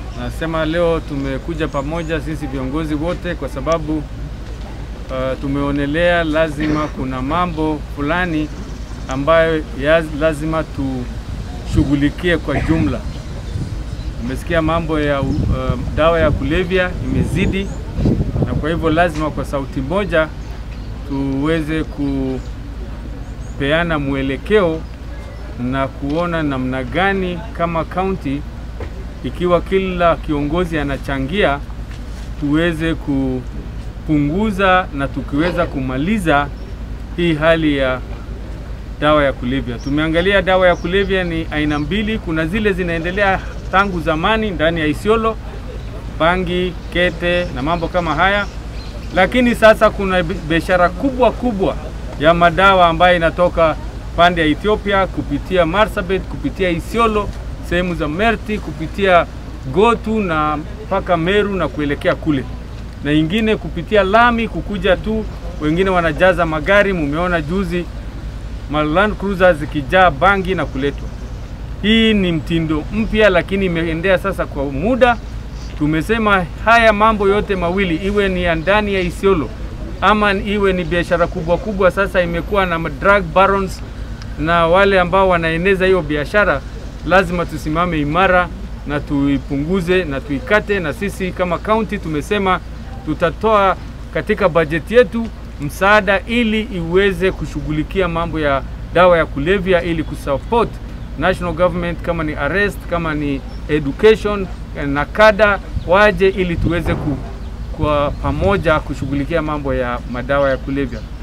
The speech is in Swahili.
Nasema leo tumekuja pamoja sisi viongozi wote kwa sababu uh, tumeonelea lazima kuna mambo fulani ambayo ya lazima tushughulikie kwa jumla. Umesikia mambo ya uh, dawa ya kulevya imezidi, na kwa hivyo lazima kwa sauti moja tuweze kupeana mwelekeo na kuona namna gani kama kaunti, ikiwa kila kiongozi anachangia, tuweze kupunguza na tukiweza kumaliza hii hali ya dawa ya kulevya. Tumeangalia dawa ya kulevya ni aina mbili. Kuna zile zinaendelea tangu zamani ndani ya Isiolo, bangi, kete na mambo kama haya, lakini sasa kuna biashara kubwa kubwa ya madawa ambayo inatoka pande ya Ethiopia kupitia Marsabit, kupitia Isiolo, sehemu za Merti, kupitia Gotu na mpaka Meru na kuelekea kule, na ingine kupitia lami kukuja tu, wengine wanajaza magari. Mumeona juzi Land Cruiser zikijaa bangi na kuletwa. Hii ni mtindo mpya, lakini imeendea sasa kwa muda. Tumesema haya mambo yote mawili, iwe ni ya ndani ya Isiolo ama iwe ni biashara kubwa kubwa, sasa imekuwa na drug barons na wale ambao wanaeneza hiyo biashara, lazima tusimame imara na tuipunguze na tuikate. Na sisi kama kaunti tumesema tutatoa katika bajeti yetu msaada ili iweze kushughulikia mambo ya dawa ya kulevya ili kusupport national government, kama ni arrest, kama ni education na kada waje ili tuweze ku, kwa pamoja kushughulikia mambo ya madawa ya kulevya.